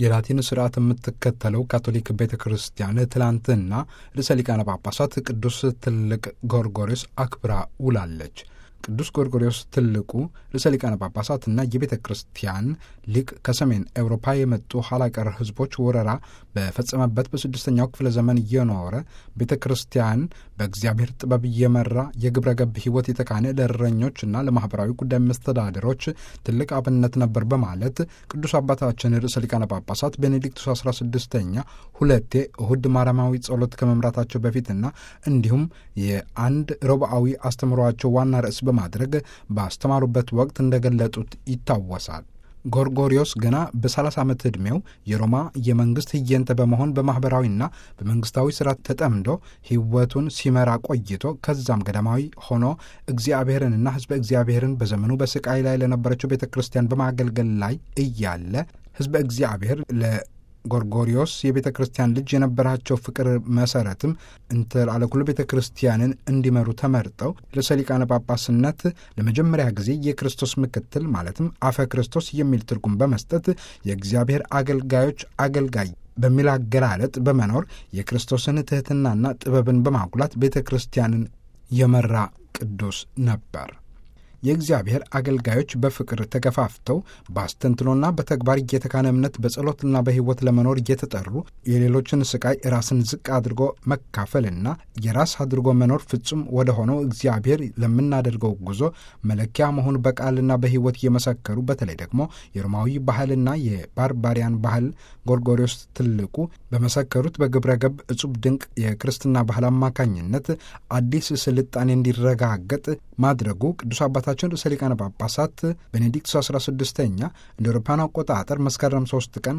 የላቲን ስርዓት የምትከተለው ካቶሊክ ቤተ ክርስቲያን ትላንትና ርዕሰ ሊቃነ ጳጳሳት ቅዱስ ትልቅ ጎርጎሪዮስ አክብራ ውላለች። ቅዱስ ጎርጎሪዮስ ትልቁ ርዕሰ ሊቃነ ጳጳሳትና የቤተ ክርስቲያን ሊቅ ከሰሜን ኤውሮፓ የመጡ ኋላቀር ሕዝቦች ወረራ በፈጸመበት በስድስተኛው ክፍለ ዘመን እየኖረ ቤተ ክርስቲያን በእግዚአብሔር ጥበብ እየመራ የግብረ ገብ ሕይወት የተካነ ለእረኞችና ለማኅበራዊ ጉዳይ መስተዳድሮች ትልቅ አብነት ነበር በማለት ቅዱስ አባታችን ርዕሰ ሊቃነ ጳጳሳት ቤኔዲክቱስ አስራ ስድስተኛ ሁለቴ እሁድ ማርያማዊ ጸሎት ከመምራታቸው በፊትና እንዲሁም የአንድ ረቡዓዊ አስተምሯቸው ዋና ርዕስ በማድረግ ባስተማሩበት ወቅት እንደገለጡት ይታወሳል። ጎርጎሪዮስ ገና በ30 ዓመት ዕድሜው የሮማ የመንግሥት ህየንተ በመሆን በማኅበራዊና በመንግሥታዊ ሥራ ተጠምዶ ሕይወቱን ሲመራ ቆይቶ ከዛም ገዳማዊ ሆኖ እግዚአብሔርንና ሕዝበ እግዚአብሔርን በዘመኑ በስቃይ ላይ ለነበረችው ቤተ ክርስቲያን በማገልገል ላይ እያለ ሕዝበ እግዚአብሔር ለ ጎርጎሪዮስ የቤተ ክርስቲያን ልጅ የነበራቸው ፍቅር መሰረትም እንተላለኩሉ ቤተ ክርስቲያንን እንዲመሩ ተመርጠው ርዕሰ ሊቃነ ጳጳስነት ለመጀመሪያ ጊዜ የክርስቶስ ምክትል ማለትም አፈ ክርስቶስ የሚል ትርጉም በመስጠት የእግዚአብሔር አገልጋዮች አገልጋይ በሚል አገላለጥ በመኖር የክርስቶስን ትሕትናና ጥበብን በማጉላት ቤተ ክርስቲያንን የመራ ቅዱስ ነበር። የእግዚአብሔር አገልጋዮች በፍቅር ተገፋፍተው በአስተንትኖና በተግባር እየተካነ እምነት በጸሎትና በሕይወት ለመኖር እየተጠሩ የሌሎችን ስቃይ ራስን ዝቅ አድርጎ መካፈልና የራስ አድርጎ መኖር ፍጹም ወደ ሆነው እግዚአብሔር ለምናደርገው ጉዞ መለኪያ መሆኑ በቃልና በሕይወት እየመሰከሩ በተለይ ደግሞ የሮማዊ ባህልና የባርባሪያን ባህል ጎርጎሪዮስ ትልቁ በመሰከሩት በግብረ ገብ እጹብ ድንቅ የክርስትና ባህል አማካኝነት አዲስ ስልጣኔ እንዲረጋገጥ ማድረጉ ቅዱስ አባታችን ርዕሰ ሊቃነ ጳጳሳት ቤኔዲክቱስ 16ኛ እንደ አውሮፓውያን አቆጣጠር መስከረም 3 ቀን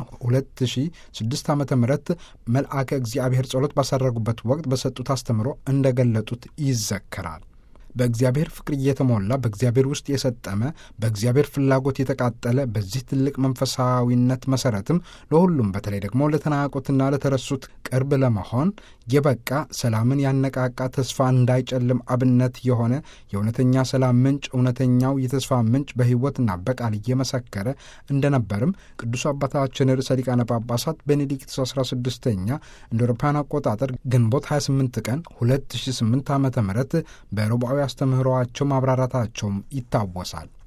2006 ዓ ም መልአከ እግዚአብሔር ጸሎት ባሳረጉበት ወቅት በሰጡት አስተምሮ እንደገለጡት ይዘከራል። በእግዚአብሔር ፍቅር እየተሞላ በእግዚአብሔር ውስጥ የሰጠመ በእግዚአብሔር ፍላጎት የተቃጠለ በዚህ ትልቅ መንፈሳዊነት መሰረትም ለሁሉም በተለይ ደግሞ ለተናቆትና ለተረሱት ቅርብ ለመሆን የበቃ ሰላምን ያነቃቃ ተስፋ እንዳይጨልም አብነት የሆነ የእውነተኛ ሰላም ምንጭ እውነተኛው የተስፋ ምንጭ በሕይወትና በቃል እየመሰከረ እንደነበርም ቅዱስ አባታችን ርዕሰ ሊቃነ ጳጳሳት ቤኔዲክቱስ 16ኛ እንደ አውሮፓውያን አቆጣጠር ግንቦት 28 ቀን 2008 ዓ ም በሮብዓዊ አስተምህሮአቸው ማብራራታቸውም ይታወሳል።